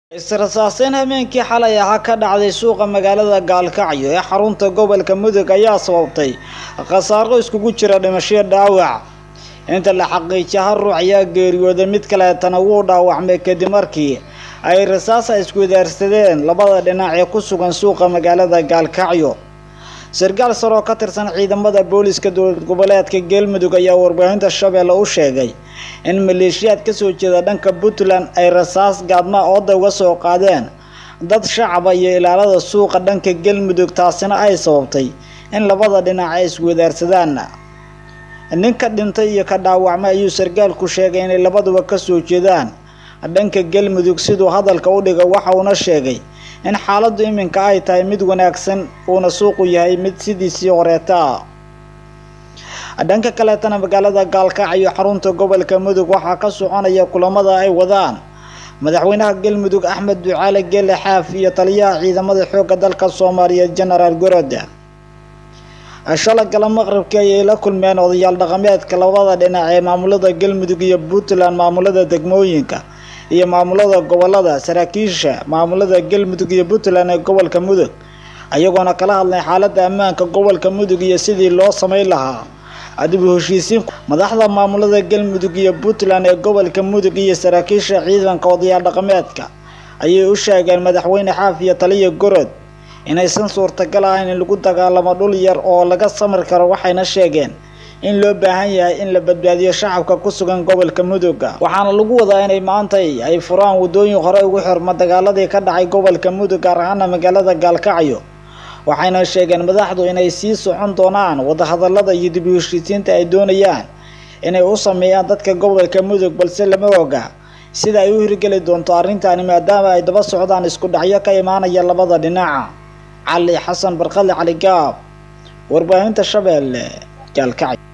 Is-rasaaseen habeenkii xalay ahaa ka dhacday suuqa magaalada Gaalkacyo ee xarunta gobolka Mudug ayaa sababtay khasaaro iskugu jira dhimasho iyo dhaawac. Inta la xaqiijiyay hal ruux ayaa geeriyooday mid kaleetana wuu dhaawacmay kadib markii ay rasaas isweydaarsadeen labada dhinac ee ku sugan suuqa magaalada Gaalkacyo. Sarkaal sare oo ka tirsan ciidamada booliska dowlad goboleedka Galmudug ayaa warbaahinta Shabeelle u sheegay in maleeshiyaad ka soo jeeda dhanka Puntland ay rasaas gaadma ooda uga soo qaadeen dad shacab iyo ilaalada suuqa dhanka Galmudug taasina ay sababtay in labada dhinac ay isweydaarsadaan. Ninka dhintay iyo ka dhaawacmay ayuu sarkaalku sheegay inay labaduba ka soo jeedaan dhanka Galmudug siduu hadalka u dhigay waxa uuna sheegay in xaaladdu iminka ay tahay mid wanaagsan uuna suuqu yahay mid sidiisii horeeta dhanka kaleetana magaalada Gaalkacyo xarunta gobolka Mudug waxaa ka soconaya kulamada ay wadaan madaxweynaha Galmudug Axmed Ducaale Gele Xaaf iyo taliyaha ciidamada xoogga dalka Soomaaliya General Goroda shalay gala maqribkii ayay la kulmeen odayaal dhaqameedka labada dhinac ee maamulada Galmudug iyo Puntland maamulada degmooyinka iyo maamulada gobolada saraakiisha maamulada Galmudug iyo Puntland ee gobolka Mudug ayagoona kala hadlay xaaladda ammaanka gobolka Mudug iyo sidii loo sameyn lahaa adib u heshiisiin madaxda maamulada Galmudug iyo Puntland ee gobolka Mudug iyo saraakiisha ciidanka odayaal dhaqameedka ayay u sheegeen madaxweyne Xaaf iyo taliya Gorod inaysan suurtagal ahayn in lagu dagaalamo dhul yar oo laga samir karo waxayna sheegeen in loo baahan yahay in la badbaadiyo shacabka ku sugan gobolka Mudug waxaana lagu wadaa inay maanta ay furaan wadooyin hore ugu xirma dagaaladii ka dhacay gobolka Mudug gaar ahaan magaalada Gaalkacyo waxayna sheegeen madaxdu inay sii socon doonaan wadahadalada iyo dib u heshiisiinta ay doonayaan inay u sameeyaan dadka gobolka Mudug balse lama oga sida ay u hirgeli doonto arrintaani maadaama ay daba socdaan isku dhacyo ka imaanaya labada dhinac cali xasan barqale cali gaab warbaahinta shabeelle gaalkacyo